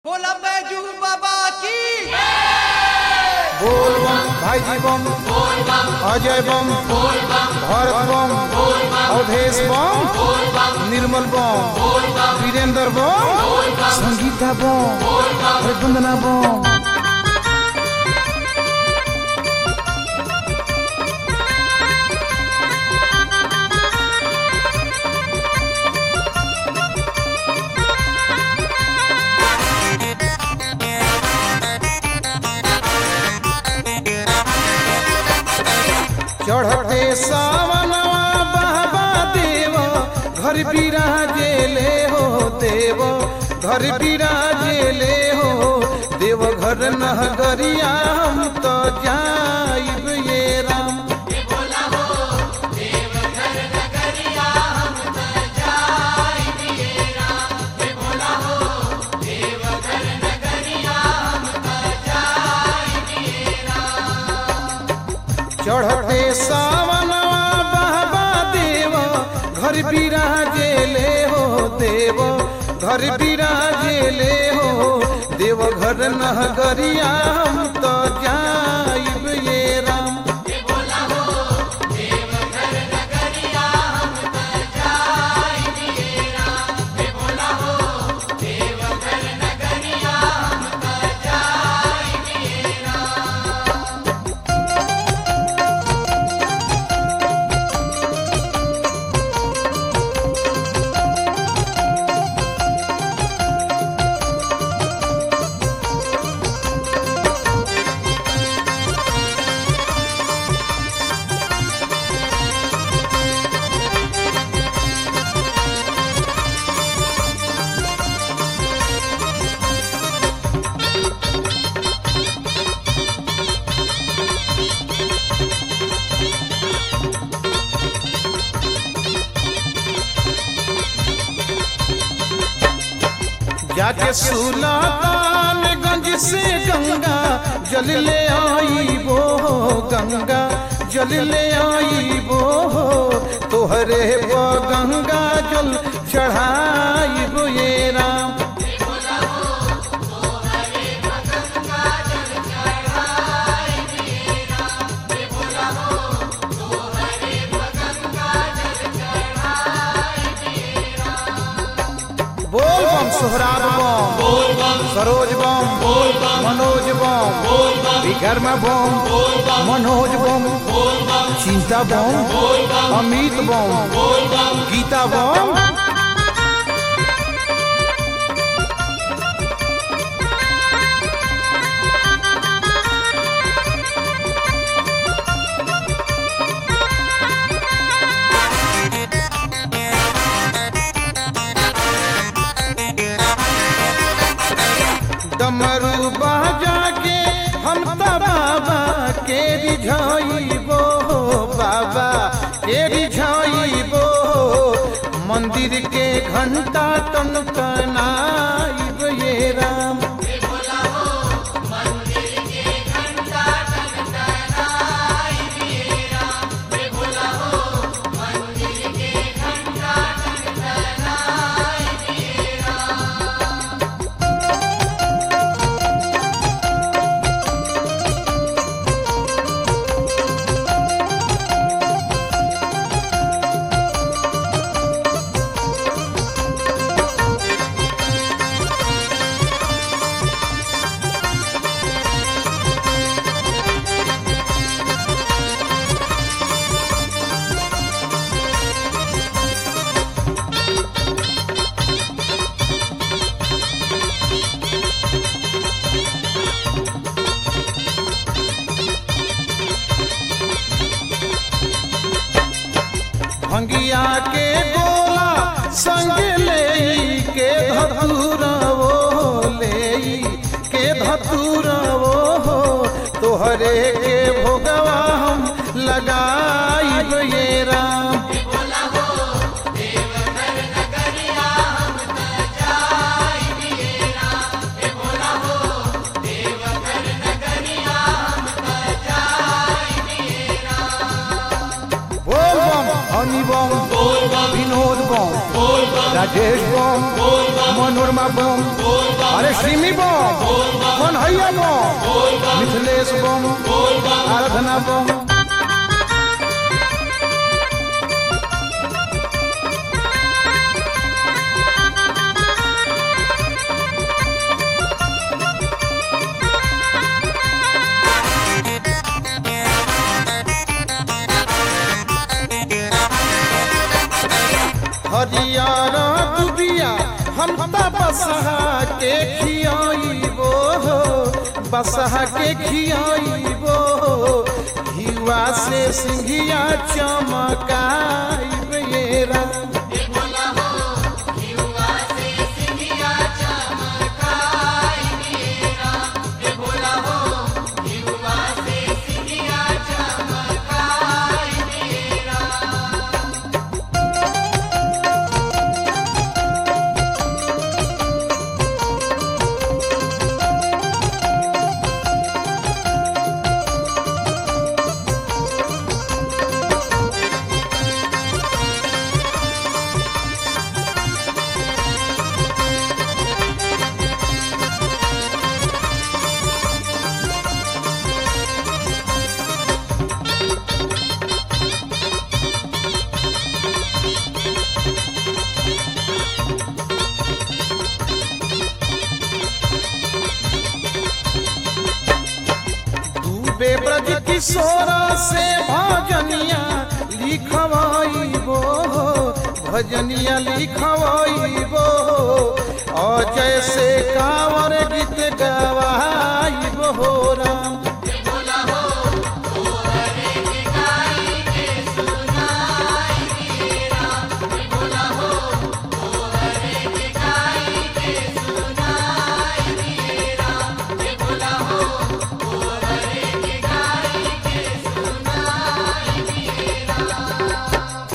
बोला बैजू बाबा की बोल बम भाईजी बम अजय बम भरत बम अवधेश बम निर्मल बम वीरेंद्र बम संगीता बम वंदना बम चढ़ते सावनवा बाबा देव घर बिराजे ले हो देव घर बिराजे ले हो देव घर नगरिया हम तो जाइब ये राम चढ़ते सावनवा बाबा देव घर बिराजे ले हो देव घर बिराजे ले हो देव घर नगरिया हम तो जाइब ये राम जाके सुल्तानगंज से गंगा जल ले आई वो गंगा जल ले आई वो तोहरे पर गंगा जल चढ़ाई वो ये राम बोल बम सोहराब बम सरोज बम मनोज बम विकर्मा बम मनोज बम चिंता बम अमित बम गीता बम डमरू बाजा के हम त बाबा के रिझाइबो बाबा के रिझाइबो मंदिर के घंटा टन टनाइब ये राम भंगिया के गोला संग ले के धतूरा वो ले के धतूरा वो तोहरे के भोगवा हम लगाइब ये राम बोल बम हनी बम विनोद बम राजेश बम मनोरमा बम अरे सिमी बम कन्हैया बम मिथिलेश बम आराधना बम हरियर दुबिया हम त बसहा के खियाइबो हो बसहा के खियाइबो हो हिवा से सिंघिया चमकाइब ये राम डूबे ब्रज किशोर से भजनिया लिखवाइबो हो भजनिया लिखवाइबो हो अजय से कांवर गीत गवाइबो हो